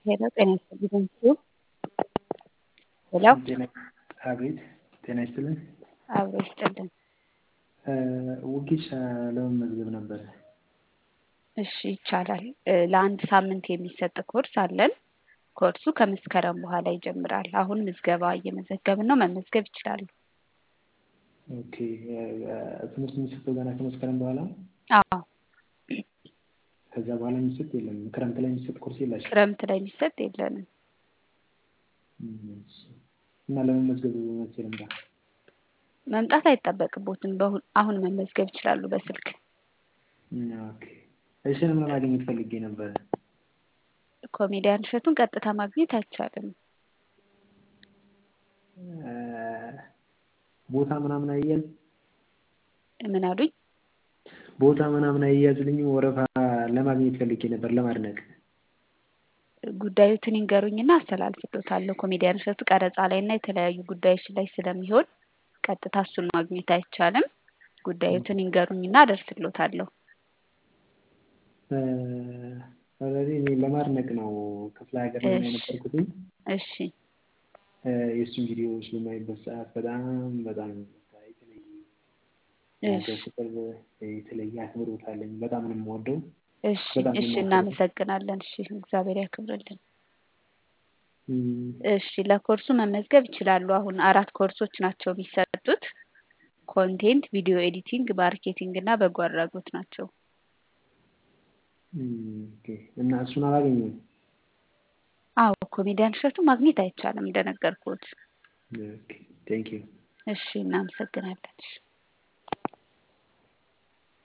ሄሎ ጤና ይስጥልኝ ሄሎ አቤት ጤና ይስጥልን። አብሮ ይስጥልን። ወጌሻ ለመመዝገብ ነበረ። እሺ ይቻላል። ለአንድ ሳምንት የሚሰጥ ኮርስ አለን። ኮርሱ ከመስከረም በኋላ ይጀምራል። አሁን ምዝገባ እየመዘገብን ነው። መመዝገብ ይችላሉ። ኦኬ ትምህርት የሚሰጠው ገና ከመስከረም በኋላ ነው? አዎ ከዛ በኋላ የሚሰጥ የለም። ክረምት ላይ የሚሰጥ ኮርስ የላችሁ? ክረምት ላይ የሚሰጥ የለንም። እና ለመመዝገብ መቼ ልምጣ? መምጣት አይጠበቅቦትም። በሁ- አሁን መመዝገብ ይችላሉ በስልክ። ኦኬ እሺንም ለማግኘት ፈልጌ ነበረ። ኮሜዲያን እሸቱን ቀጥታ ማግኘት አይቻልም። ቦታ ምናምን አያዝ ምን አሉኝ? ቦታ ምናምን አያዝልኝም። ወረፋ ለማግኘት ፈልጌ ነበር ለማድነቅ። ጉዳዩትን ይንገሩኝና አስተላልፍሎታለሁ። ኮሜዲያን እሸቱ ቀረጻ ላይ እና የተለያዩ ጉዳዮች ላይ ስለሚሆን ቀጥታ እሱን ማግኘት አይቻልም። ጉዳዩትን ይንገሩኝና አደርስሎታለሁ። ስለዚህ እኔ ለማድነቅ ነው ክፍለ ሀገር ላይ ነው እሺ የነበርኩትኝ። እሺ የእሱን ቪዲዮዎች በማይበት ሰዓት በጣም በጣም በቃ የተለየ እሺ የሀገር ፍቅር የተለየ አክብሮት አለኝ። በጣም ነው የምወደው። እሺ በጣም ነው እሺ የማከብረው። እናመሰግናለን። እሺ እግዚአብሔር ያክብርልን። እም፣ እሺ ለኮርሱ መመዝገብ ይችላሉ። አሁን አራት ኮርሶች ናቸው የሚሰጡት። ኮንቴንት፣ ቪዲዮ ኤዲቲንግ፣ ማርኬቲንግ እና በጎ አድራጎት ናቸው። እም፣ ኦኬ። እና እሱን አላገኘሁም። አዎ ኮሜዲያን እሸቱ ማግኘት አይቻልም እንደነገርኩት። ኦኬ ቴንክ ዩ እሺ እናመሰግናለን። እሺ